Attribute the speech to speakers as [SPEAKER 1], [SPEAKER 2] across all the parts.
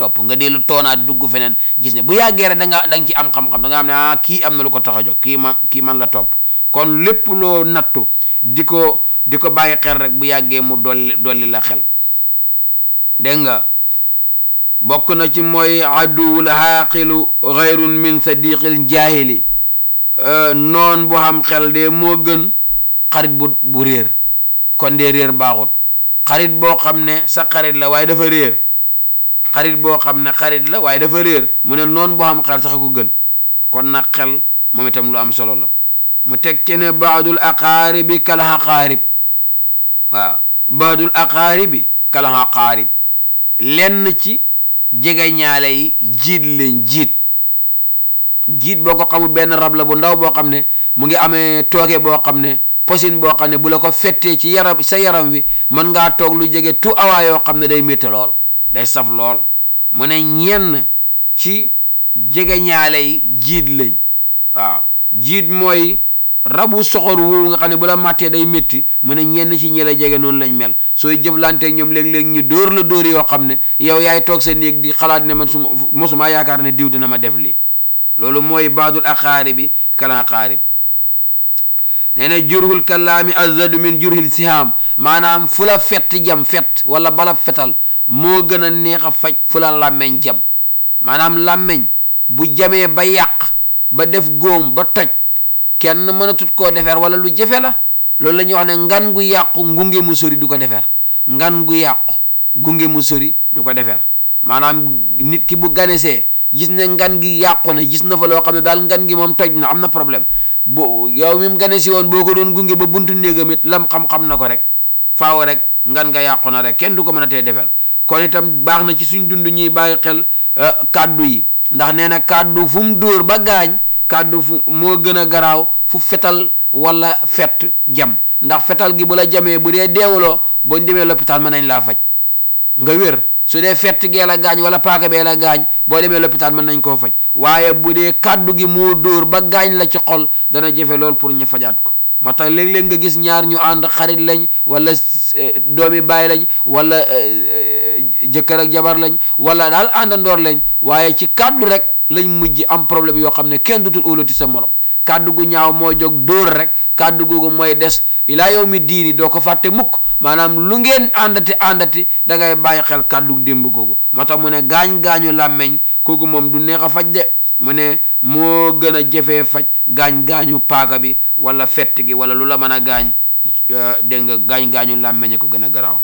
[SPEAKER 1] topp nga dellu toonaat dugg feneen gis ne bu yàggee rek da nga da nga ci am xam-xam da nga xam ne ah kii am na lu ko tax a jóg kii man kii man la topp kon lépp loo nattu di ko di ko bàyyi xel rek bu yàggee mu dolli dolli la xel dégg nga bokk na ci mooy aduwul xaaqilu xayrun min sadiqil jaahili noon bu xam xel de moo gën xarit bu bu réer kon de réer baaxut xarit boo xam ne sa xarit la waaye dafa réer xarit boo xam ne xarit la waaye dafa réer mu ne noon boo xam xel sax ko gën kon nag xel moom itam lu am solo la mu teg ci ne baadul aqaaribi kal aqaarib waaw baadul aqaaribi kal aqaarib lenn ci jege ñaale yi jiit leen jiit jiit boo ko xamul benn rab la bu ndaw boo xam ne mu ngi amee tooke boo xam ne posin boo xam ne bu la ko fettee ci yaram sa yaram wi mën ngaa toog lu jege tu awaa yoo xam ne day métti lool day saf lool mu ne ñenn ci jege ñaale yi jiit lañ waaw jiit mooy rabu soxor woowu nga xam ne bu la màttee day métti mu ne ñenn ci ñi la jege noonu lañ mel sooy jëflanteeg ñoom léeg-léeg ñu dóor la dóor yoo xam ne yow yaay toog sa néeg di xalaat ne man su mosuma yaakaar ne diw dina ma def lii loolu mooy baadul aqaari bi kala aqaarib nee na jurhul kalaami azadu min jurhil sihaam maanaam fu la fett jam fett wala bala fetal moo gën a neex a faj fu la làmmeñ jam maanaam làmmeñ bu jamee ba yàq ba def góom ba toj kenn mënatut koo defar wala lu jafe la loolu la ñuy wax ne ngan gu yàqu ngunge mu sori du ko defar ngan gu yàqu gunge mu sori du ko defar maanaam nit ki bu ganesee gis ne ngan gi yàqu na gis na fa loo xam ne daal ngan gi moom toj na am na problème bo yow mi mu gane si woon boo ko doon gunge ba buntu néegam it lam xam-xam na ko rek faaw rek ngan nga yàqu na rek kenn du ko mën a tee defar kon itam baax na ci suñ dund ñuy bàyyi xel kàddu yi ndax nee na kàddu fu mu dóor ba gaañ kàddu fu moo gën a garaaw fu fetal wala fett jam ndax fetal gi bu la jamee bu dee deewuloo boo demee lopitaan mën nañ laa faj nga wér su dee fett gee la gaañ wala paaka bee la gaañ boo demee lopitaan mën nañ koo faj waaye bu dee kàddu gi moo dóor ba gaañ la ci xol dana jëfe lool pour ñu fajaat ko moo tax léeg-léeg nga gis ñaar ñu ànd xarit lañ wala doomi baay lañ wala jëkkër ak jabar lañ wala daal àndandoor lañ waaye ci kàddu rek lañ mujj am problème yoo xam ne kenn dutul óolati sa morom kàddu gu ñaaw moo jóg dóor rek kàddu googu mooy des ilaa yow mi diini doo ko fàtte mukk maanaam lu ngeen àndati àndati da ngay bàyyi xel kàddu démb googu moo tax mu ne gaañ-gaañu làmmeñ kooku moom du neex a faj de mu ne moo gën a jafee faj gaañ-gaañu paaka bi wala fett gi wala lu la mën a gaañ dégg nga gaañ-gaañu làmmeñ ko gën a garaaw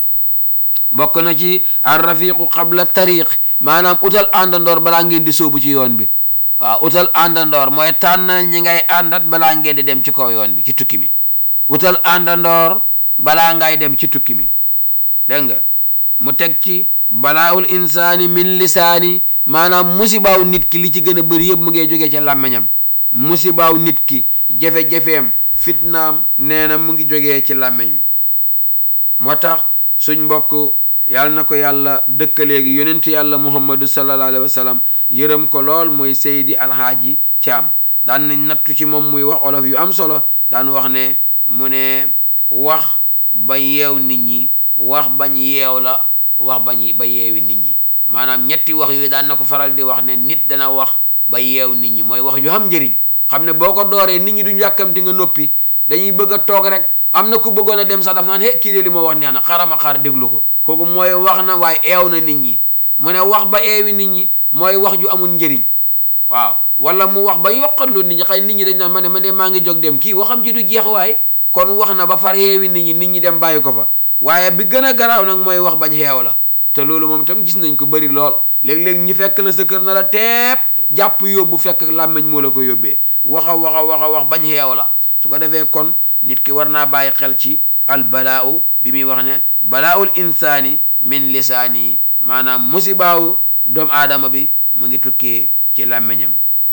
[SPEAKER 1] bokk na ci ar rafiqu qabla tariq maanaam utal àndandoor balaa ngeen di sóobu ci yoon bi waaw utal àndandoor mooy tànnal ñi ngay àndat balaa ngeen di dem ci kaw yoon bi ci tukki mi utal àndandoor balaa ngay dem ci tukki mi dégg nga mu teg ci balaawul insaani min lisaani maanaam musibaaw nit ki li ci gën a bëri yëpp mu ngi jógee ci làmmiñam musibaaw nit ki jafe-jafeem fitnaam nee na mu ngi jógee ci làmmiñ wi moo tax suñ mbokk yàlla na ko yàlla dëkkaleegi yonent yàlla muhammadu sallallahu alayhi wa sallam yërëm ko lool mooy seydi alhaaji caam daan nañ nattu ci moom muy wax olof yu am solo daan wax ne mu ne wax ba yeew nit ñi wax bañ yeew la wax bañ ba yeewi nit ñi maanaam ñetti wax yooyu daan na ko faral di wax ne nit dana wax ba yeew nit ñi mooy wax ju am njëriñ xam ne boo ko dooree nit ñi duñ yàkkamti nga noppi dañuy bëgg a toog rek am na ku bëggoon a dem sax daf naan he kii de li ma wax neex na xaaral ma xaar déglu ko kooku mooy wax na waaye eew na nit ñi mu ne wax ba eewi nit ñi mooy wax ju amul njëriñ waaw wala mu wax ba yokkallu nit ñi xëy nit ñi dañ naan ma ne man de maa ngi jóg dem kii waxam ji du jeex waaye kon wax na ba far yeewi nit ñi nit ñi dem bàyyi ko fa waaye bi gën a garaaw nag mooy wax bañ xeew la te loolu moom itam gis nañ ko bëri lool léeg-léeg ñi fekk la sa kër na la teep jàpp yóbbu fekk làmmiñ moo la ko yóbbee waxa waxa waxa wax bañ xeew la su ko defee kon nit ki war naa bàyyi xel ci al balaau bi muy wax ne balaaul insaani min lisaani maanaam musibaawu doomu aadama bi mu ngi tukkee ci làmmiñam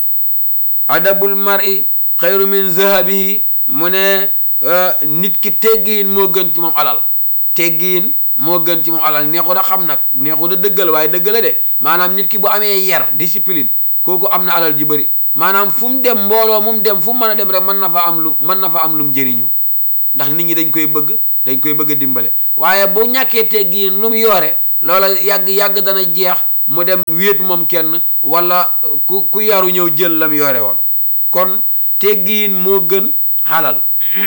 [SPEAKER 1] adabul mar'i xayru min zahabihi mu ne nit ki teggiin moo gën ci moom alal teggiin moo gën ci moom alal neexu da xam nag neexu da dëggal waaye dëgg la de maanaam nit ki bu amee yar discipline kooku am na alal ji bëri maanaam fu mu dem mbooloo mu dem fu mu mën a dem rek mën na fa am lu mën na fa am lum jëriñu ndax nit ñi dañ koy bëgg dañ koy bëgg a dimbale waaye bu ñàkkee teggiin lu mu yoore loola yàgg-yàgg dana jeex mu dem wéet moom kenn wala ku ku yaru ñëw jël lam yore woon kon teggiin moo gën xalal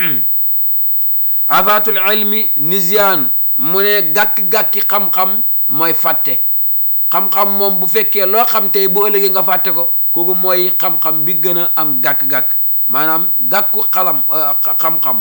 [SPEAKER 1] afaatul ilmi nisyaan mu ne gàkk-gàkki xam-xam mooy fàtte xam-xam moom bu fekkee loo xam tey bu ëllëgee nga fàtte ko kooku mooy xam-xam bi gën a am gàkk-gàkk maanaam gàkku xalam xam-xam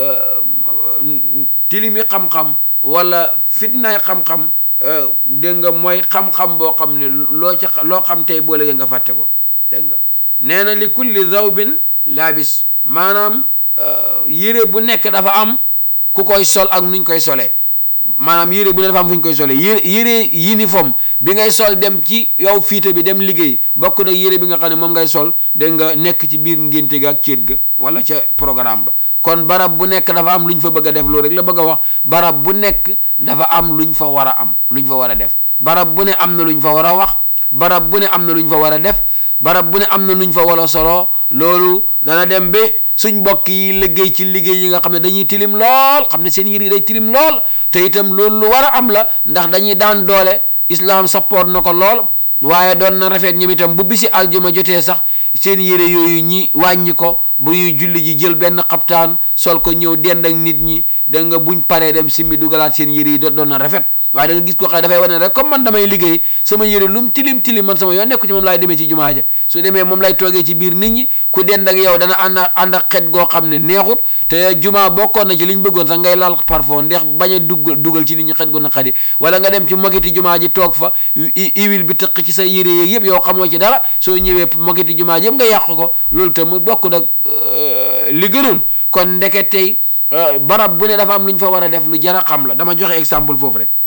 [SPEAKER 1] tilimi xam-xam wala fitnaay xam-xam dégg nga mooy xam-xam boo xam ne loo ci loo xam tey boo léegi nga fàtte ko dégg nga nee na li kulli zawbin laabis maanaam yére bu nekk dafa am ku koy sol ak nuñ koy solee maanaam yére bu ne dafa am fu ñu koy solee yére yére uniforme bi ngay sol dem ci yow fiite bi dem liggéey bokk nag yére bi nga xam ne moom ngay sol dégg nga nekk ci biir ngénte ga ak céet ga wala ca programme ba kon barab bu nekk dafa am lu ñu fa bëgg a def loolu rek la bëgg a wax barab bu nekk dafa am luñ fa war a am luñ fa war a def barab bu ne am na luñ fa war a wax barab bu ne am na luñ fa war a def barab bu ne am na nuñ fa war a solo loolu dana dem ba suñ mbokk yi liggéey ci liggéey yi nga xam ne dañuy tilim lool xam ne seen yére yi day tilim lool te itam loolu lu war a am la ndax dañuy daan doole islam support na ko lool waaye doon na rafet ñoom itam bu bisi aljuma jotee sax seen yére yooyu ñi wàññi ko bu ñuy julli ji jël benn xaptaan sol ko ñëw dend ak nit ñi da nga buñ paree dem simmi dugalaat seen yére yi doon na rafet waaye da nga gis ko xam dafay wane rek comme man damay liggéey sama yére lu mu tilim tilim man sama yoon nekku ci moom laay demee ci jumaa ja su demee moom lay toogee ci biir nit ñi ku dend ak yow dana ànd ànd ak xet goo xam ne neexut te jumaa bokkoon na ci liñ bëggoon sax ngay laal parfum ndex bañ a dugg dugal ci nit ñi xet gu naqadi wala nga dem ci mogiti jumaa ji toog fa iwil bi tëq ci sa yére yeeg yëpp yow xamoo ci dara soo ñëwee mogiti jumaa ji yëpp nga yàq ko loolu te mu bokk nag li gënoon kon ndeke tey barab bu ne dafa am lu ñu fa war a def lu jar a xam la dama joxe exemple foofu rek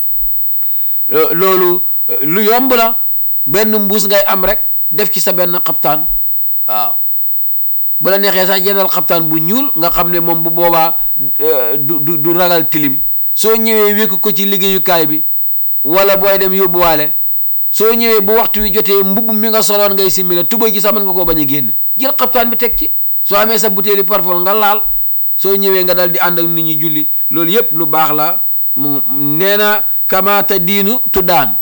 [SPEAKER 1] loolu lu yomb la benn mbuus ngay am rek def ci sa benn xaptaan waaw bu la neexee sax jëndal xaptaan bu ñuul nga xam ne moom bu boobaa du du du ragal tilim soo ñëwee wékk ko ci liggéeyukaay bi wala booy dem yóbbuwaale soo ñëwee bu waxtu wi jotee mbubb mi nga soloon ngay simmi la tubay ji sax mën nga koo bañ a génne jël xaptaan bi teg ci soo amee sa butéeli parfum nga laal soo ñëwee nga dal di ànd ak nit ñi julli loolu yépp lu baax la mu nee na kamaata diinu tuddaan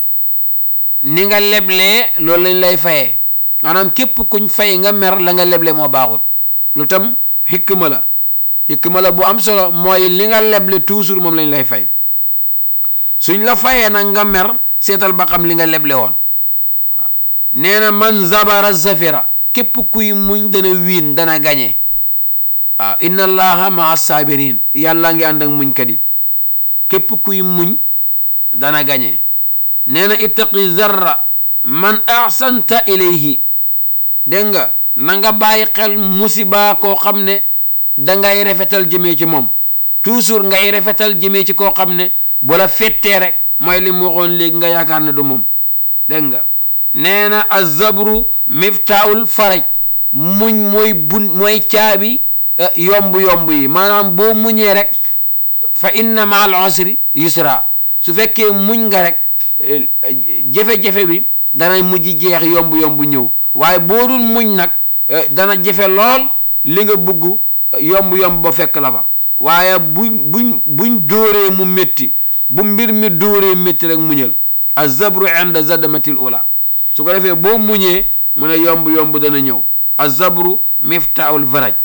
[SPEAKER 1] ni nga leblee loolu lañ lay fayee maanaam képp kuñ fay nga mer la nga leble moo baaxut lu tam xikma la xikma la bu am solo mooy li nga leble toujours moom lañ lay fay suñ la fayee nag nga mer seetal ba xam li nga leble woon waaw nee na man zabara zafira képp kuy muñ dana wiin dana gañe waaw inna allaha maa sabirin yàlla ngi ànd ak muñkat yi képp kuy muñ dana gañe nee na ittaqi zarra man ahsanta ilayhi dégg nga na nga bàyyi xel musiba koo xam ne dangay rafetal jëmee ci moom toujours ngay rafetal jëmee ci koo xam ne bu la fettee rek mooy li mu waxoon léegi nga yaakaar ne du moom dégg nga nee na azabru miftaul faraj muñ mooy bun mooy caabi yomb-yomb yi maanaam boo muñee rek fa inna ma al usri yusra su fekkee muñ nga rek jafe-jafe bi dana mujj jeex yomb-yomb ñëw waaye boo dul muñ nag dana jafe lool li nga bugg yomb-yomb ba fekk la fa waaye buñ buñ buñ dóoree mu métti bu mbir mi dóoree métti rek muñal azabru inda zadamatil ula su ko defee boo muñee mu ne yomb-yomb dana ñëw azabru miftaul faraj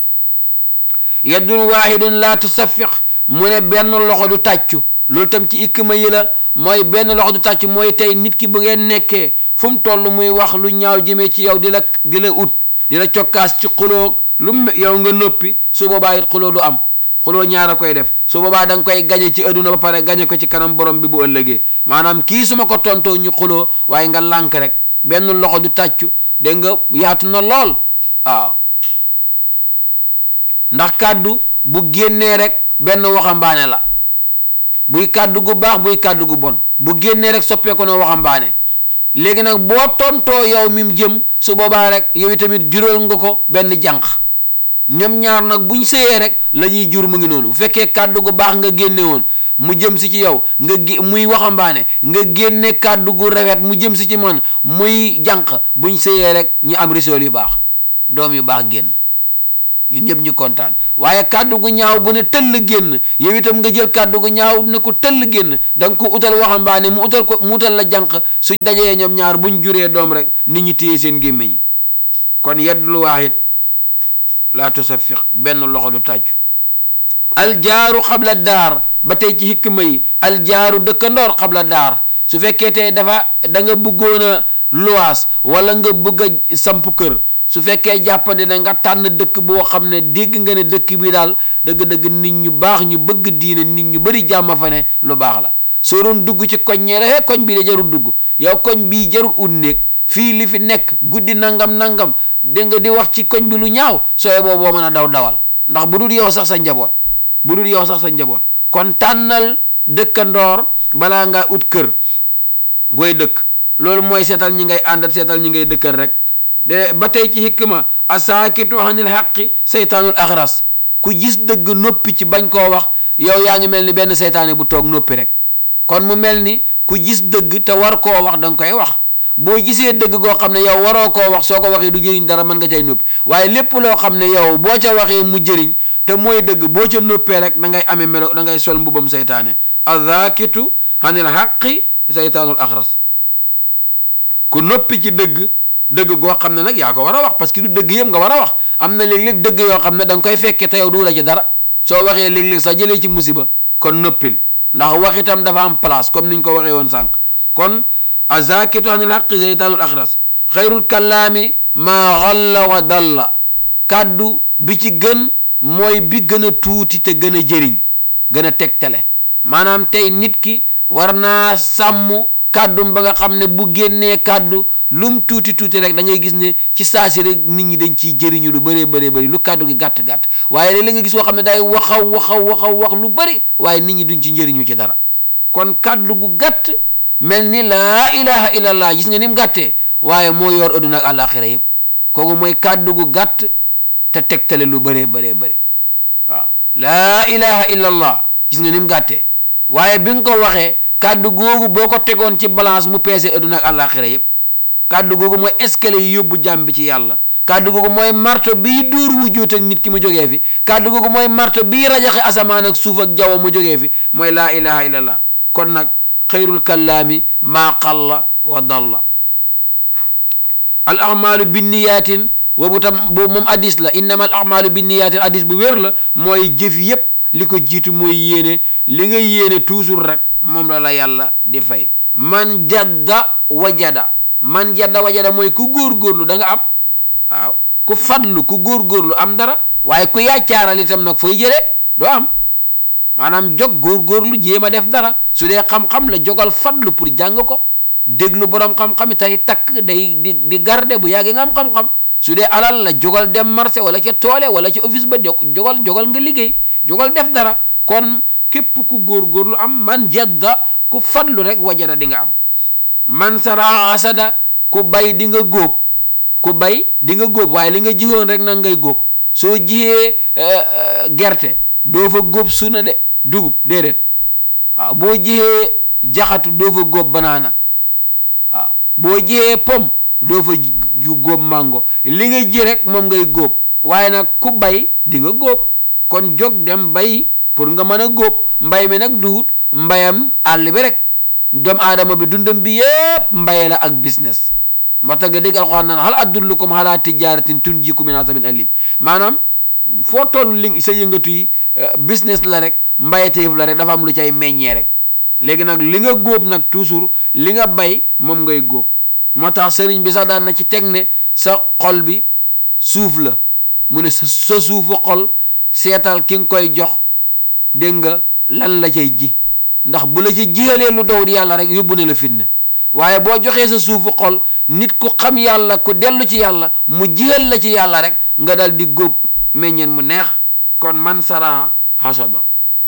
[SPEAKER 1] yaddun waahidun laa tusafiq mu ne benn loxo du tàccu loolu tam ci ikkima yi la mooy benn loxo du tàccu mooy tey nit ki bu ngeen nekkee fu mu toll muy wax lu ñaaw jëmee ci yow di la di la ut di la cokkaas ci xuloo lu yow nga noppi su boobaa it xuloo du am xuloo ñaar a koy def su boobaa da nga koy gañe ci adduna ba pare gañe ko ci kanam borom bi bu ëllëgee maanaam kii su ma ko tontoo ñu xuloo waaye nga lànk rek benn loxo du tàccu dégg nga yaatu na lool waaw ndax kàddu bu génnee rek benn waxambaane la buy kàddu gu baax buy kàddu gu bon bu génnee rek soppeeku na waxambaane léegi nag boo tontoo yow mim jëm su boobaa rek yow tamit jural nga ko benn jànq ñoom ñaar nag buñ sëyee rek la ñuy jur mu ngi noonu bu fekkee kàddu gu baax nga génne woon mu jëm si ci yow nga gé muy waxambaane nga génne kàddu gu rafet mu jëm si ci man muy jànq buñ sëyee rek ñu am risool yu baax doom yu baax génn ñun ñëpp ñu kontaan waaye kàddu gu ñaaw bu ne tëll génn yow itam nga jël kàddu gu ñaaw ne ko tëll génn da nga ko utal waxambaane mu utal ko mu utal la jànq suñ dajee ñoom ñaar buñ juree doom rek nit ñi téye seen gémmiñ kon yeddul waahid laa tusafiq benn loxo du tàccu aljaaru xabla daar ba tey ci hikma yi aljaaru dëkkandoor xabla daar su fekkee tey dafa da nga bëggoon a luwaas wala nga bëgg a samp kër su fekkee jàppandi na nga tànn dëkk boo xam ne dégg nga ne dëkk bi daal dëgg-dëgg nit ñu baax ñu bëgg diine nit ñu bëri jàmm fa ne lu baax la soo doon dugg ci koñ ñee rek koñ bii da jarul dugg yow koñ bii jarul ut néeg fii li fi nekk guddi nangam nangam dégg nga di wax ci koñ bi lu ñaaw sooy boobu boo mën a daw dawal ndax bu dul yow sax sa njaboot bu dul yow sax sa njaboot kon tànnal dëkkandoor balaa ngaa ut kër gooy dëkk loolu mooy seetal ñi ngay àndat seetal ñi ngay dëkkal rek de ba tey ci hikma asaakitu anil xaqi seytaanul axras ku gis dëgg noppi ci bañ koo wax yow yaa ngi mel ni benn seytaane bu toog noppi rek kon mu mel ni ku gis dëgg te war koo wax da nga koy wax boo gisee dëgg goo xam ne yow waroo koo wax soo ko waxee du jëriñ dara mën nga cay noppi waaye lépp loo xam ne yow boo ca waxee mu jëriñ te mooy dëgg boo ca noppee rek da ngay amee melo da ngay sol mbubam seytaane azaakitu anil xaqi seytaanul axras ku noppi ci dëgg dëgg goo xam ne nag yaa ko war a wax parce que du dëgg yëpp nga war a wax am na léeg-léeg dëgg yoo xam ne da nga koy fekkee te yow du la ci dara soo waxee léeg-léeg sax jëlee ci musiba kon noppil ndax wax itam dafa am place comme niñ ko waxee woon sànq kon azakitu anil xaqi seytaanul axras xayrul kallaami maa xalla wa dalla kàddu bi ci gën mooy bi gën a tuuti te gën a jëriñ gën a tegtale maanaam tey nit ki war naa sàmm kàddum ba nga xam ne bu génnee kàddu lum tuuti tuuti rek da ngay gis ne ci saasi rek nit ñi dañ ciy jëriñu lu bëree bëree bëri lu kàddu gi gàtt gàtt waaye léeg-léeg nga gis koo xam ne day waxaw waxaw waxaw wax lu bëri waaye nit ñi duñ ci njëriñu ci dara kon kàddu gu gàtt mel ni laa ilaha illallah gis nga ni mu gàttee waaye moo yor adduna ak àllaaxira yëpp kooku mooy kàddu gu gàtt te tegtale lu bëree bëree bëri waaw laa ilaha illallah gis nga ni mu gàttee waaye bi nga ko waxee kàddu googu boo ko tegoon ci balance mu peese adduna ak àllaaxira yëpp kàddu googu mooy escalier yi yóbbu jàmm bi ci yàlla kàddu googu mooy marto bii dóor wu juut ak nit ki mu jógee fi kàddu googu mooy marto bii rajaxe asamaan ak suuf ak jaww mu jógee fi mooy laa ilaha illallah kon nag xayrul kallaami maa qalla wa dalla al amalu binniyaatin boobu tam boobu moom addis la innama al amalu binniyaatin addis bu wér la mooy jëf yépp li ko jiitu mooy yéene li nga yéene toujours rek moom la la yàlla di fay man jadda wajada man jadda wajada mooy ku góorgóorlu da nga am waaw ku fadlu ku góorgóorlu am dara waaye ku yaccaaral itam nag fooy jëlee doo am maanaam jog góorgóorlu jéem a def dara su dee xam-xam la jogal fadlu pour jàng ko déglu borom xam-xam tey takk day di di garde bu yàggee nga am xam-xam su dee alal la jogal dem marché wala ca toole wala ca office ba jogal jogal nga liggéey jogal def dara kon képp ku góorgóorlu am man jadda ku fadlu rek wajada di nga am man sara asada ku bay di nga góob ku bay di nga góob waaye li nga jiwoon rek nag ngay góob soo jiyee gerte doo fa góob suna de dugub déedéet waaw boo jiyee jaxatu doo fa góob banaana waaw boo jiyee pom doo fa ju góob mango li nga ji rek moom ngay góob waaye nag ku bay di nga góob kon jóg dem bay pour nga mën a góob mbay mi nag duhut mbayam àll bi rek doomu aadama bi dundam bi yëpp mbaye la ak business moo tax nga dégg alxuraan naan hal adullukum ala tijaratin tunjikum min azabin alim maanaam foo toll li sa yëngatu yi business la rek mbayeteef la rek dafa am lu cay meññee rek léegi nag li nga góob nag toujours li nga bay moom ngay góob moo tax sëriñ bi sax daan na ci teg ne sa xol bi suuf la mu ne sa sa suufu xol seetal ki nga koy jox dégg nga lan la cay ji ndax bu la ci jihalee lu dow di yàlla rek yóbbu ne la fitna waaye boo joxee sa suufu xol nit ku xam yàlla ku dellu ci yàlla mu jihal la ci yàlla rek nga dal di góob meññeen mu neex kon man sara hasada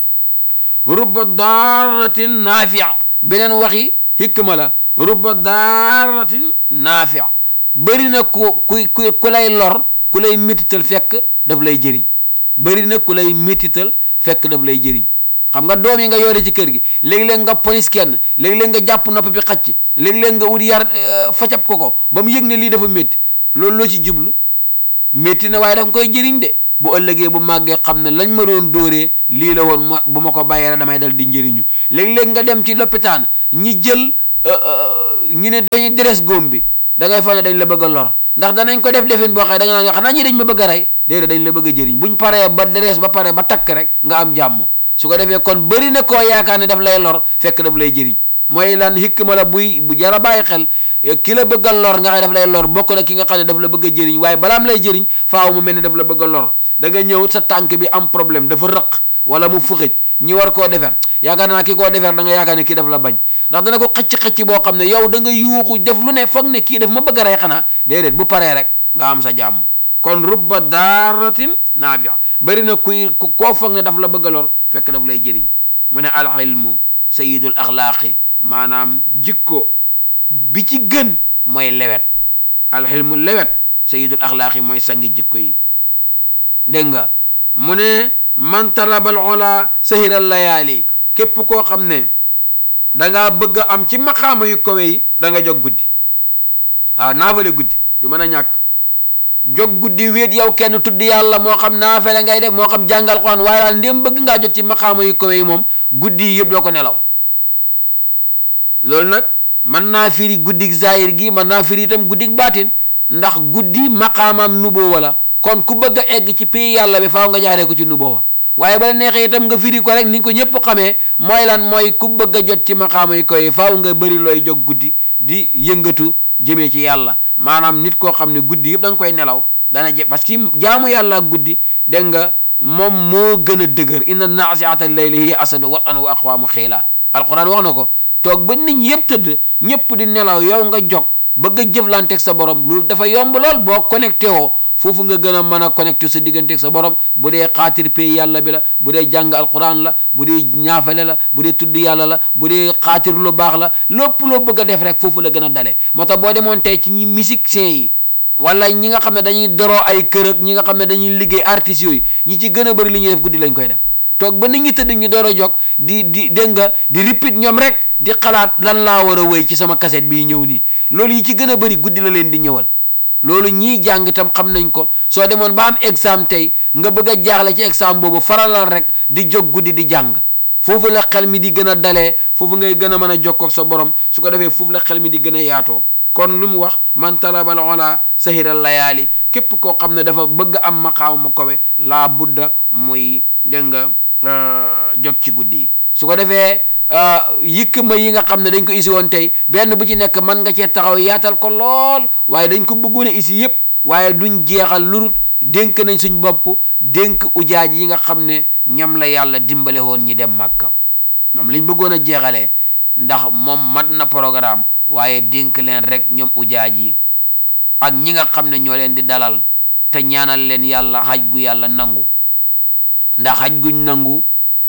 [SPEAKER 1] rubba daaratin naafia beneen waxi hikma la rubba daaratin naafia bëri na ku ku ku lay lor ku lay métital fekk daf lay jëriñ bëri na ku lay métital fekk daf lay jëriñ xam nga doom yi nga yore ci kër gi léegi-léeg nga polis kenn léegi-léeg nga jàpp nopp bi xacc léegi-léeg nga wut yar facab ko ko ba mu yëg ne lii dafa métti loolu loo ci jublu métti na waaye daf koy jëriñ de bu ëllëgee bu màggee xam ne lañ ma doon dóoree lii la woon ma bu ma ko bàyyee rek damay dal di njëriñu léeg-léeg nga dem ci lopitaan ñi jël ñu ne dañuy deres góom bi da ngay foog ne dañ la bëgg a lor ndax danañ ko def defin boo xëy da nga naan xanaa ñi dañ ma bëgg a rey déedéet dañ la bëgg a jëriñ buñ paree ba deres ba pare ba takk rek nga am jàmm su ko defee kon bëri na koo yaakaar ne daf lay lor fekk daf lay jëriñ mooy lan hikma la buy bu jara bàyyi xel ki la bëgg a lor nga xam ne daf lay lor bokk na ki nga xam ne daf la bëgg a jëriñ waaye balaam lay jëriñ faaw mu mel ne daf la bëgg a lor da nga ñëw sa tànk bi am problème dafa rëq wala mu fuxëj ñi war koo defer yaakaar naa ki koo defer da nga yaakaar ne kii daf la bañ ndax dana ko xëcc-xëcc boo xam ne yow da nga yuuxu def lu ne foog ne kii daf ma bëgg a rey xanaa déedéet bu paree rek nga am sa jàmm kon rubba daaratin naafia bëri na kuy koo foog ne daf la bëgg a lor fekk daf lay jëriñ mu ne al ilmu sayidul axlaaqi maanaam jikko bi ci gën mooy lewet al ilmu lewet sayidul axlaaqi mooy sangi jikko yi dégg nga mu ne man talabal ola sahiral layaali képp koo xam ne dangaa bëgg a am ci maqaama yu kawe yi da nga jóg guddi waaw naafale guddi du mën a ñàkk jóg guddi wéet yow kenn tudd yàlla moo xam naafale ngay def moo xam jàngal Quraan waaye daal ndéem bëgg ngaa jot ci maqaama yu kawe yi moom guddi yi yëpp doo ko nelaw loolu nag mën naa firi guddik zahir gi mën naa firi itam guddik baatin ndax guddi maqaamam nuboo wala kon ku bëgg a egg ci pays yàlla bi faaw nga jaaree ko ci nuboo waaye bala neexee itam nga firi ko rek ni ko ñëpp xamee mooy lan mooy ku bëgg a jot ci maqaama yi koy faaw nga bëri looy jóg guddi di yëngatu jëmee ci yàlla maanaam nit koo xam ne guddi yëpp da nga koy nelaw dana je parce que jaamu yàlla ak guddi dégg nga moom moo gën a dëgër inna naasiata layli hiya asadu watan wa aqwaamu xiila alquran wax na ko toog ba nit ñi yëpp tëdd ñëpp di nelaw yow nga jog bëgg a jëflanteeg sa borom loolu dafa yomb lool boo connecté woo foofu nga gën a mën a connecté sa digganteeg sa borom bu dee xaatir pay yàlla bi la bu dee jàng alquran la bu dee ñaafale la bu dee tudd yàlla la bu dee xaatir lu baax la lépp loo bëgg a def rek foofu la gën a dalee moo tax boo demoon tey ci ñi musiciens yi wala ñi nga xam ne dañuy doroo ay kër ak ñi nga xam ne dañuy liggéey artistes yooyu ñi ci gën a bëri li ñuy def guddi lañ koy def toog ba nit ñi tëdd ñu door a jóg di di dégg nga di repeat ñoom rek di xalaat lan laa war a wéy ci sama cassette bii ñëw nii loolu yi ci gën a bëri guddi la leen di ñëwal loolu ñii jàng itam xam nañ ko soo demoon ba am examen tey nga bëgg a jaaxle ci examen boobu faralal rek di jóg guddi di jàng foofu la xel mi di gën a dalee foofu ngay gën a mën a jokkoo ak sa borom su ko defee foofu la xel mi di gën a yaatoo kon lu mu wax man talabal ola sahiral layaali képp koo xam ne dafa bëgg am maqaam mu kowe laa budda muy dégg nga jóg ci guddi yi su ko defee yëkk ma yi nga xam ne dañ ko isi woon tey benn bu ci nekk mën nga cee taxaw yaatal ko lool waaye dañ ko bëggoon a isi yëpp waaye duñ jeexal lurut dénk nañ suñ bopp dénk ujaaj yi nga xam ne ñoom la yàlla dimbale woon ñi dem màkka ñoom lañ bëggoon a jeexalee ndax moom mat na programme waaye dénk leen rek ñoom ujaaj yi ak ñi nga xam ne ñoo leen di dalal te ñaanal leen yàlla xaj gu yàlla nangu ndax xaj guñ nangu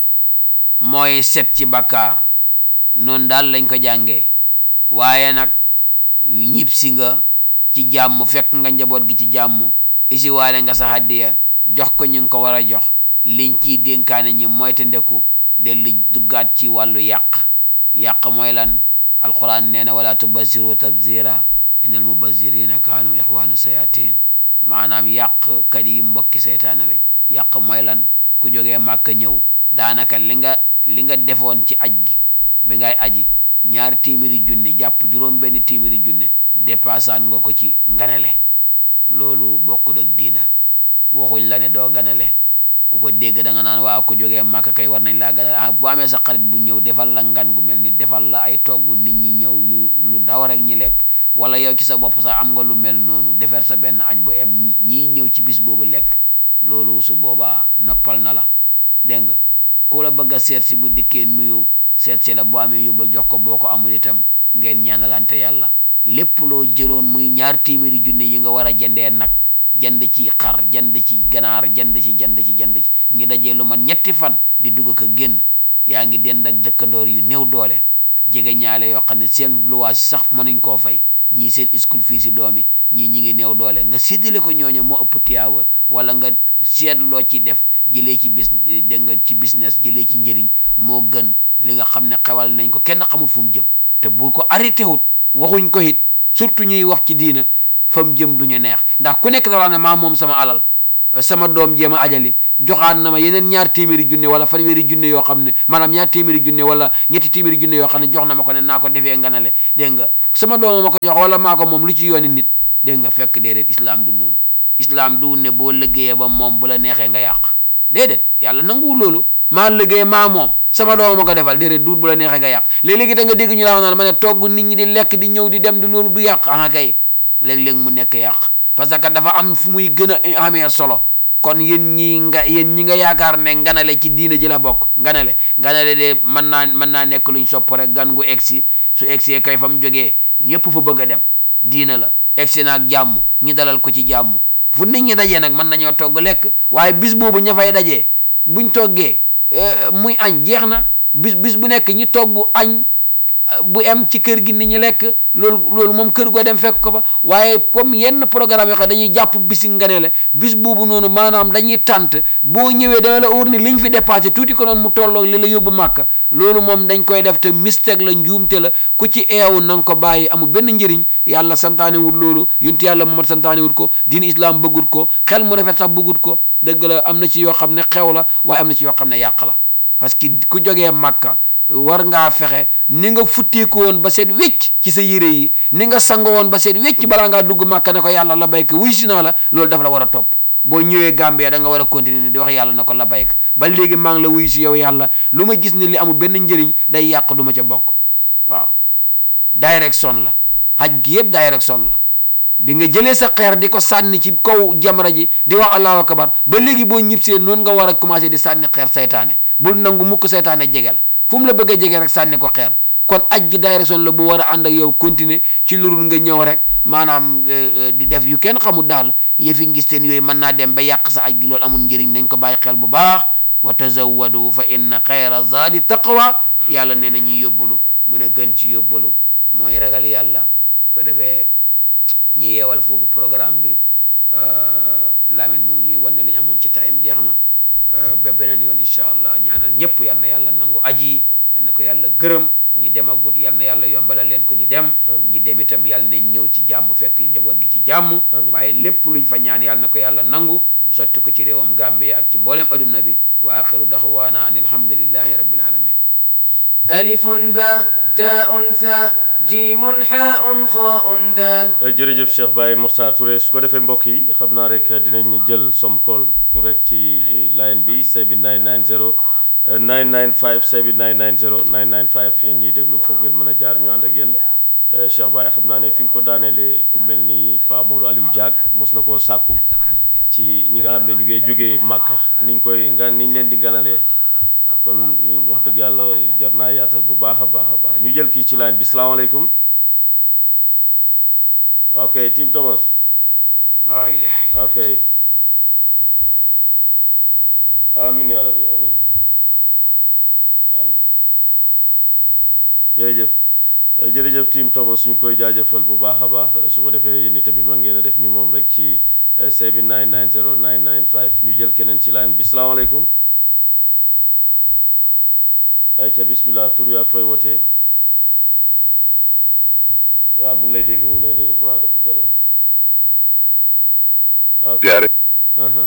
[SPEAKER 1] mooy set ci bakkaar noonu daal lañ ko jàngee waaye nag ñib si nga ci jàmm fekk nga njaboot gi ci jàmm isi waale nga sa hàddiya jox ko ñu ngi ko war a jox liñ ciy dénkaane ñi mooy te ndeku dellu duggaat ci wàllu yàq yàq mooy lan alquran nee na wala tubaziru tabzira innal mubazirina kaanu ixwaanu sayatin maanaam yàq kat yi mbokki seytaane lañ yàq mooy lan ku jógee màkk ñëw daanaka li nga li nga defoon ci aj gi bi ngay aji ñaari téeméeri junne jàpp juróom benn téeméeri junne dépassaan nga ko ci nganale loolu bokkul ak diina waxuñ la ne doo ganale ku ko dégg da nga naan waaw ku jógee màkk kay war nañ laa ganale ah bu amee sa xarit bu ñëw defal la ngan gu mel ni defal la ay togg nit ñi ñëw yu lu ndaw rek ñi lekk wala yow ci sa bopp sax am nga lu mel noonu defar sa benn añ bu em ñii ñëw ci bis boobu lekk loolu su boobaa noppal na la dégg nga ku la bëgg a seet si bu dikkee nuyu seet si la boo amee yóbbal jox ko boo ko amul itam ngeen ñaanalante yàlla lépp loo jëloon muy ñaar téeméeri junne yi nga war a jëndee nag jënd ci xar jënd ci ganaar jënd ci jënd ci jënd ci ñi dajee lu man ñetti fan di dugg ko génn yaa ngi dend ak dëkkandoor yu néew doole jege ñaale yoo xam ne seen luwaas sax mënuñ koo fay ñii seen school fii si doom yi ñii ñi ngi néew doole nga séddale ko ñooñu moo ëpp tiyaaba wala nga seet loo ci def jëlee ci bis dégg nga ci business jëlee ci njëriñ moo gën li nga xam ne xewal nañ ko kenn xamul fu mu jëm te bu ko arrêté wut waxuñ ko it surtout ñuy wax ci diina fa mu jëm du ñu neex ndax ku nekk dafa ne maa moom sama alal sama doom jéem a ajali joxaat na ma yeneen ñaar téeméeri junne wala fanweeri junne yoo xam ne maanaam ñaar téeméeri junne wala ñetti téeméeri junne yoo xam ne jox na ma ko ne naa ko defee nganale dégg nga sama dooma ma ko jox wala maa ko moom lu ci yooni nit dégg nga fekk déedéet islam du noonu islam du ne boo liggéeyee ba moom bu la neexee nga yàq déedéet yàlla nanguwul loolu maa liggéey maa moom sama dooma ma ko defal déedéet duut bu la neexee nga yàq léeg-léegi da nga dégg ñu la wax naan ma ne togg nit ñi di lekk di ñëw di dem di loolu du yàq ah kay léeg-léeg mu nekk yàq parce que dafa am fu muy gën a amee solo kon yéen ñi nga yéen ñi nga yaakaar ne nganale ci diina ji la bokk nganale nganale de mën naa mën naa nekk luñ sopp rek gan gu egsi su egsee kay fa mu jógee ñëpp fa bëgg a dem diina la egsi na ak jàmm ñi dalal ko ci jàmm fu nit ñi dajee nag mën nañoo togg lekk waaye bis boobu ña fay dajee buñ toggee muy añ jeex na bis bis bu nekk ñi togg añ bu em ci kër gi nit ñi lekk loolu loolu moom kër goo dem fekk ko fa waaye comme yenn programme yoo xam dañuy jàpp bisi nganele bis boobu noonu maanaam dañuy tànt boo ñëwee dana la óor ni liñ fi dépassé tuuti ko noonu mu tolloog li la yóbbu màkk loolu moom dañ koy def te mistake la njuumte la ku ci eewu na nga ko bàyyi amul benn njëriñ yàlla santaane wut loolu yunti yàlla Muhammad santaane wut ko diin islam bëggut ko xel mu rafet sax bëggut ko dëgg la am na ci yoo xam ne xew la waaye am na ci yoo xam ne yàq la parce que ku jógee màkka war ngaa fexe ni nga futteeku woon ba seet wécc ci sa yére yi ni nga sango woon ba seet wécc balaa ngaa dugg màkka ne ko yàlla la bayka wuy si naa la loolu daf la war a topp boo ñëwee Gambie da nga war a continuer di wax yàlla na ko la bayka ba léegi maa ngi la wuy si yow yàlla lu ma gis ne li amul benn njëriñ day yàq du ma ca bokk waaw direction la haj gi yëpp direction la bi nga jëlee sa xeer di ko sànni ci kaw jamra ji di wax allahu akbar ba léegi boo ñibsee noonu nga war a commencé di sànni xeer saytaane bul nangu mukk saytaane jege la fu mu la bëgg a jege rek sànni ko xeer kon aj gi direction la bu war a ànd ak yow continuer ci lurul nga ñëw rek maanaam di def yu kenn xamul daal yëfi ngis teen yooyu mën naa dem ba yàq sa aj gi loolu amul njëriñ nañ ko bàyyi xel bu baax wa tazawwadu fa inna xayra zaadi taqwa yàlla nee na ñuy yóbbulu mu ne gën ci yóbbulu mooy ragal yàlla ko defee ñi yeewal foofu programme bi Lamine mu ngi ñuy wan ne li ñu amoon ci time jeex na ba beneen yoon incha allah ñaanal ñëpp yal na yàlla nangu aji yal na ko yàlla gërëm ñi dem agut yal na yàlla yombalal leen ko ñi dem ñi dem itam yal nañ ñëw ci jàmm fekk njaboot gi ci jàmm waaye lépp luñ fa ñaan yal na ko yàlla nangu sotti ko ci réewam Gambie ak ci mboolem adduna bi wa axiru daxwaana an alhamdulillahi rabbil alamin
[SPEAKER 2] ألف باء تاء ثاء جيم حاء خاء دال
[SPEAKER 3] jërëjëf Cheikh Baye Mokhtar Touré su ko defee mbokk yi xam naa rek dinañ jël som call rek ci line bi 7990 995 7990 995 yéen ñiy déglu foofu ngeen mën a jaar ñu ànd ak yéen Cheikh Baye xam naa ne fi nga ko daaneele ku mel ni Pa Modou Aliou Diak mos na koo sàkku ci ñi nga xam ne ñu ngi jógee Màkka niñ koy nga niñ leen di ngalalee kon wax dëgg yàlla jar naa yaatal bu baax a baax a baax ñu jël kii ci line bi salaamaaleykum ok Tim Thomas
[SPEAKER 1] waay
[SPEAKER 3] ok amin yaa rabbi amin amin jërëjëf jërëjëf Tim Thomas ñu koy jaajëfal bu baax a baax su ko defee yéen tamit mën ngeen a def ni moom rek ci 7990 995 ñu jël keneen ci line bi salaamaaleykum ayca bismillah tur wi ak fooy wootee waaw mu ngi lay dégg mu ngi lay dégg bu baax dafa dara waaw
[SPEAKER 4] jaare
[SPEAKER 3] aha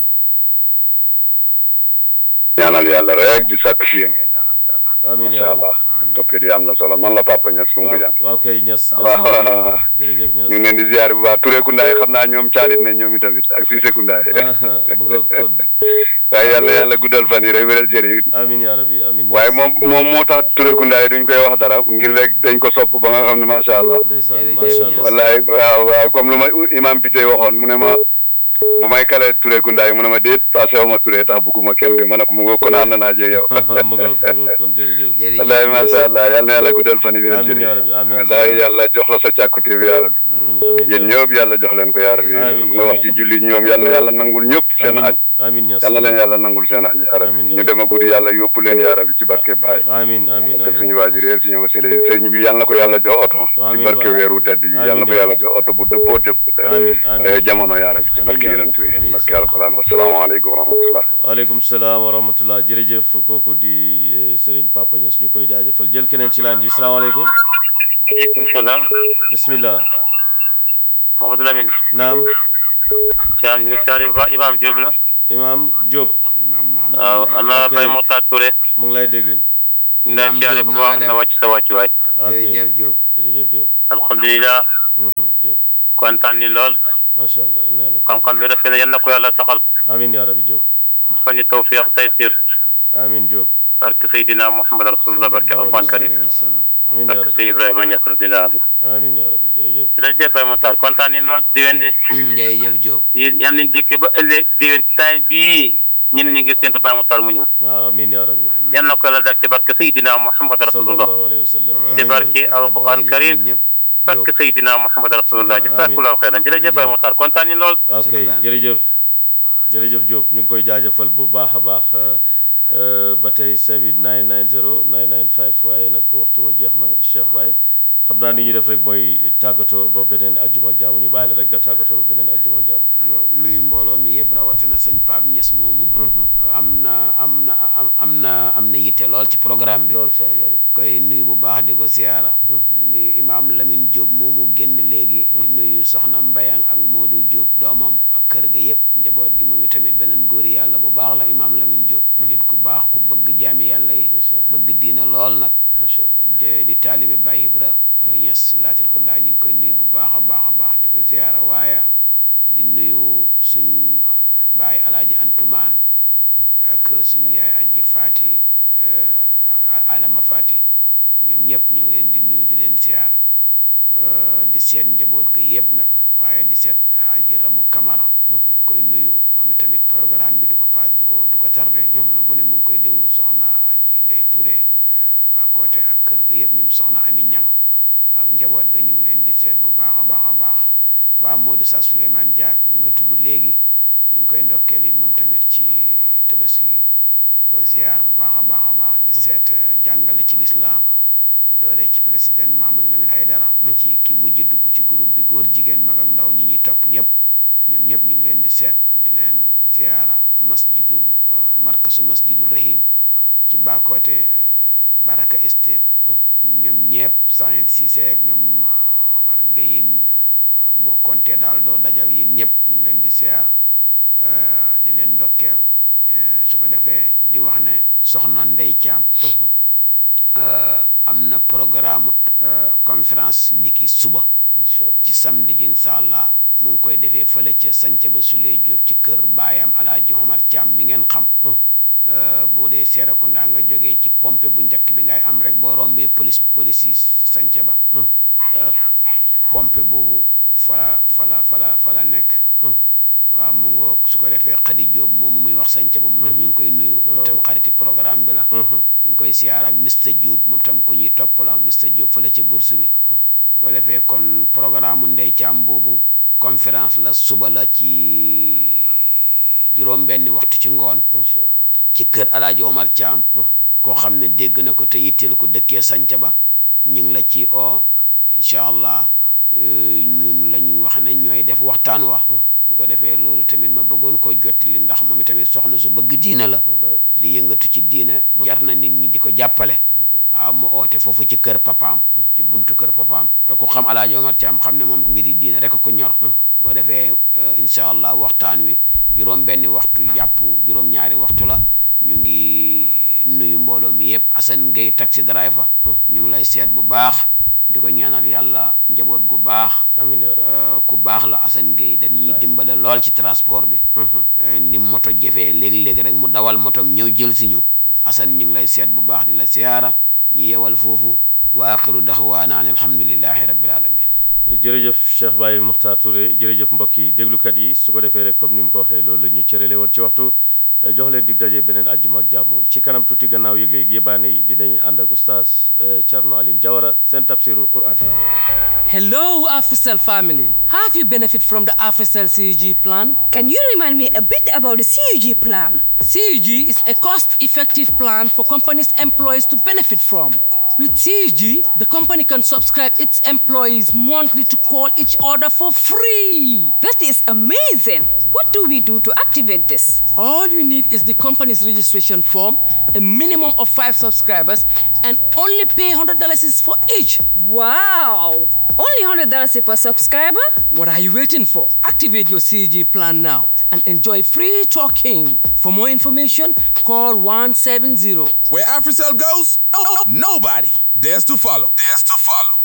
[SPEAKER 4] ñaanal yàlla rek di sàkk si yéen ngeen ñaanal yàlla
[SPEAKER 3] amiin
[SPEAKER 4] macha
[SPEAKER 3] yaa
[SPEAKER 4] allah toppee di am na solo man la papa Niass kum ko jàng
[SPEAKER 3] waaw kay ñas
[SPEAKER 4] waaw waaw
[SPEAKER 3] jërëjëf ñas
[SPEAKER 4] ñu ngi leen di ziare bu baax Touré Koundaay xam naa ñoom caalit nañ ñoom itamit ak Cissé Koundaay
[SPEAKER 3] mu nga kon
[SPEAKER 4] waaye yàlla yàlla guddal fan yi rek wéral cër yi
[SPEAKER 3] amiin yaa rabbi amiin
[SPEAKER 4] waaye moom moom moo tax Touré Koundaay duñ koy wax dara ngir rek dañ ko sopp ba nga xam ne macha allah
[SPEAKER 3] ndeysaan
[SPEAKER 1] Jërëjëf
[SPEAKER 3] macha
[SPEAKER 1] Niass.
[SPEAKER 3] allah
[SPEAKER 4] wallaay waaw waaw comme lu ma imam bi tey waxoon mu ne ma bu may kale Touré Koundaay mu ne ma déet passé wu ma Touré tax bugguma kenn bi ma ne ko mu nga kon ànd naa jee yow
[SPEAKER 3] mu nga mu nga kon jërëjëf
[SPEAKER 1] jërëjëf
[SPEAKER 4] wallaay macha allah yal na yàlla guddal fan yi wéral
[SPEAKER 3] amiin
[SPEAKER 4] cër
[SPEAKER 3] yaa
[SPEAKER 4] yi
[SPEAKER 3] rabbi amiin
[SPEAKER 4] wallaay yàlla jox la sa càkkutéef yaa rabbi
[SPEAKER 3] amiin amiin
[SPEAKER 4] yéen ñëpp yàlla jox leen ko yaa rabbi
[SPEAKER 3] Amiin.
[SPEAKER 4] nga wax ci julli ñoom yal na yàlla nangul ñëpp seen aj
[SPEAKER 3] amiin ñas
[SPEAKER 4] yal na leen yàlla nangul seen aj yaa rabbi
[SPEAKER 3] Amiin.
[SPEAKER 4] ñu dem a guddi yàlla yóbbu leen yaa rabbi ci barke baay
[SPEAKER 3] amiin amiin
[SPEAKER 4] te
[SPEAKER 3] amiin
[SPEAKER 4] suñu waajur yéen suñu wasila yi sëñ bi yal na ko yàlla jox oto ci
[SPEAKER 3] Amiin
[SPEAKER 4] barke
[SPEAKER 3] waay.
[SPEAKER 4] weeru tedd yi yal na ko
[SPEAKER 3] Amiin.
[SPEAKER 4] yàlla jox oto bu dëppoo dëpp
[SPEAKER 3] Amiin, amiin.
[SPEAKER 4] eh, jamono yaa rabbi ci
[SPEAKER 3] Amiin
[SPEAKER 4] barke
[SPEAKER 3] yaa
[SPEAKER 4] yonent
[SPEAKER 3] rabbi.
[SPEAKER 4] bi
[SPEAKER 3] Amiin.
[SPEAKER 4] barke alquran wasalaamaaleykum wa rahmatullah
[SPEAKER 3] waaleykum salaam wa rahmatullah jërëjëf kooku di eh, Serigne Papa Niass ñu koy jaajëfal jël keneen ci line bi salaamaaleykum
[SPEAKER 5] aleykum salaam
[SPEAKER 3] bismillah
[SPEAKER 5] Mamadou Lamine
[SPEAKER 3] naam
[SPEAKER 5] Thiam ñu ngi siyaare bu baax Imaam Diop la
[SPEAKER 3] Imam Diop
[SPEAKER 1] imaam Mohamed
[SPEAKER 5] waaw ana
[SPEAKER 3] ok.
[SPEAKER 5] Baye Mokhtar Touré
[SPEAKER 3] mu ngi lay dégg
[SPEAKER 5] ñu lay
[SPEAKER 1] Naam
[SPEAKER 5] siyaare
[SPEAKER 1] Diop,
[SPEAKER 5] bu
[SPEAKER 1] na
[SPEAKER 5] baax
[SPEAKER 1] nga
[SPEAKER 5] na
[SPEAKER 1] def?
[SPEAKER 5] wàcc sa wàccuwaay
[SPEAKER 3] ok
[SPEAKER 1] jërëjëf Diop
[SPEAKER 3] jërëjëf Diop
[SPEAKER 5] alhamdulilah
[SPEAKER 3] Mhm, Diop
[SPEAKER 5] kontaan ni lool
[SPEAKER 3] macha allah yal na yàlla
[SPEAKER 5] xam-xam bi rafet na yal na ko yàlla saxal
[SPEAKER 3] amin yaa rabbi Diop
[SPEAKER 5] dafa ñu tawfiq taysir
[SPEAKER 3] amin Diop
[SPEAKER 5] barke Seydina Muhammad rasulullah barke alquran karim
[SPEAKER 1] alayhi wa salaam
[SPEAKER 3] amin yaa
[SPEAKER 5] barke
[SPEAKER 3] rabbi
[SPEAKER 5] Sey Ibrahima Niass radiyallahu anhu
[SPEAKER 3] amin yaa rabbi jërëjëf
[SPEAKER 5] jërëjëf Baye Mokhtar kontaan ni lool diwen di
[SPEAKER 1] jërëjëf Diop
[SPEAKER 5] yéen yal nañ dikk ba ëllëg diwen ci time bii ñun ñu ngi séntu Baye Mokhtar mu ñëw
[SPEAKER 3] waaw amin yaa rabbi
[SPEAKER 5] yal na ko yàlla def ci barke Seydina Muhammad rasulullah
[SPEAKER 3] sallallahu alayhi wa sallam
[SPEAKER 5] ci barke alquran karim
[SPEAKER 1] ñëpp
[SPEAKER 5] barke Seydina Muhammad rasulullah jazakallahu xeyran jërëjëf Baye Mokhtar kontaan ni lool
[SPEAKER 3] ok
[SPEAKER 1] Shukran.
[SPEAKER 3] jërëjëf jërëjëf Diop ñu ngi koy jaajëfal bu baax a baax euh, euh, ba tey sebi 990 995 waaye nag waxtu wa jeex na Cheikh Baye xam naa ni ñuy def rek mooy tàggatoo ba beneen àjjuma ak jàmm ñu bàyyi la rek nga tàggatoo ba beneen àjjuma ak jàmm
[SPEAKER 1] loolu nuyu mbooloo mi yëpp rawatina sëñ Pape Niass moomu am na am na am am na am na yitte lool ci programme bi
[SPEAKER 3] loolu sax loolu
[SPEAKER 1] koy nuyu bu baax di ko siyaara nuyu imaam Lamine Diop moomu génn léegi di nuyu soxna Mbayang ak Modou Diop doomam ak kër ga yëpp njaboot gi moom itamit beneen góori yàlla bu baax la imaam Lamine Diop nit ku baax ku bëgg jaami yàlla yi bëgg diina lool nag
[SPEAKER 3] macha allah
[SPEAKER 1] di di taalibe Baye Ibra Niass laatir ko ndaa ñu ngi koy nuyu bu baax a baax a baax di ko ziyaara waaye di nuyu suñ euh, baay alaaji Antumaan ak suñ yaay aji Faati euh, Adama Faati ñoom ñëpp ñu ngi leen di nuyu di leen ziyaara euh, di seet njaboot ga yëpp nag waaye di seet aji Ramu Kamara ñu ngi koy nuyu moom itamit programme bi du ko paas du ko du ko tardé jamono bu ne mu ngi koy déglu soxna aji Ndey Touré ba côté ak kër ga yëpp ñoom soxna Ami Ñang ak njaboot ga ñu ngi leen di seet bu baax a baax a baax waa Modou Sa Souleymane Diak mi nga tudd léegi ñu ngi koy ndokkeel yi moom tamit ci tabaski gi ko ziar bu baax a baax a baax di seet eh, jàngale ci lislaam dooree ci président Mahamadou Lamine Haydara ba ci ki mujj dugg ci groupe bi góor jigéen mag ak ndaw ñi ñuy topp ñëpp ñoom ñëpp ñu ngi leen di seet di leen ziara masjidul eh, markasu masjidul rahim ci baakoote eh, Baraka Estate ñoom ñëpp Saint Cissé ak ñoom uh, war gayin ñoom uh, boo compté daal doo dajal yéen ñëpp ñu ngi leen di siyaar uh, di leen ndokkeel uh, su ko defee di wax ne soxna Ndey Caam uh, am na programme uh, conférence niki suba
[SPEAKER 3] incha allah
[SPEAKER 1] ci samedi ji incha allah mu ngi koy defee fële ca sanca ba Suley Jóob ci kër baayam alaaji Omar Caam mi ngeen xam Uh, boo dee Serekunda nga jógee ci pompe bu njëkk bi ngay am rek boo rombee police bi police yi sanca ba uh, pompe boobu fala fala fala fala nekk waaw mu ngoog su ko defee Xadi Jóob moom muy wax sanca ba moom tam ñu ngi koy nuyu moom tam xariti programme bi la ñu ngi koy siyaar ak Mr Jóob moom tam ku ñuy topp la Mr Jóob fële ca bourse bi su ko defee kon programme Ndey Caam boobu conférence la suba la ci juróom benni waxtu ci ngoon
[SPEAKER 3] incha allah
[SPEAKER 1] ci kër alaaji Omar Thiam koo xam ne dégg na ko te yitteel ko dëkkee sanca ba ñu ngi la ci o incha allah euh, ñun la ñu wax ne ñooy def waxtaan wa lu ko defee loolu tamit ma bëggoon koo jottali ndax moom tamit soxna su bëgg diina la di yëngatu ci diina jar na nit ñi di ko jàppale waaw mu oote foofu ci kër papaam ci buntu kër papaam te ku xam alaaji Omar Thiam xam ne moom mbiri diina rek ko ñor lu ko defee euh, incha allah waxtaan wi juróom benni waxtu jàpp juróom ñaari waxtu la ñu ngi nuyu mbooloo mi yëpp Assane Gueye taxi driver ñu ngi lay seet bu baax di ko ñaanal yàlla njaboot gu baax
[SPEAKER 3] amiin yaa rabbi
[SPEAKER 1] Euh, ku baax la Assane Gueye dañuy dimbale lool ci transport bi Euh, ni moto jëfee léegi-léegi rek mu dawal motom ñëw jël si ñu Assane ñu ngi lay seet bu baax di la siyaara ñu yeewal foofu wa axiru daxwaana an alhamdulillahi rabbil alamin
[SPEAKER 3] jërëjëf Cheikh Baye Mokhtar Touré jërëjëf mbokk yi déglukat yi su ko defee rek comme ni mu ko waxee loolu la ñu cërale woon ci waxtu eh, jox leen dig daje beneen àjjuma ak jàmm ci kanam tuuti gannaaw yëgle yi yébaane yi dinañ ànd ak oustaz eh, Thierno Aline Diawara seen tafsirul Quran.
[SPEAKER 6] Hello, AfriCell family. Have you benefit from the AfriCell CUG plan?
[SPEAKER 7] Can you remind me a bit about the CUG plan?
[SPEAKER 6] CUG is a cost-effective plan for companies' employees to benefit from. With CUG, the company can subscribe its employees monthly to call each other for free.
[SPEAKER 7] That is amazing. What do we do to activate this?
[SPEAKER 6] All you need is the company's registration form, a minimum of five subscribers, and only pay $100 is for each.
[SPEAKER 7] Wow! Only only $100 per subscriber?
[SPEAKER 6] What are you waiting for? Activate your CG plan now and enjoy free talking. For more information, call 170.
[SPEAKER 8] Where AfriCell goes, nobody dares to follow. Dares to follow.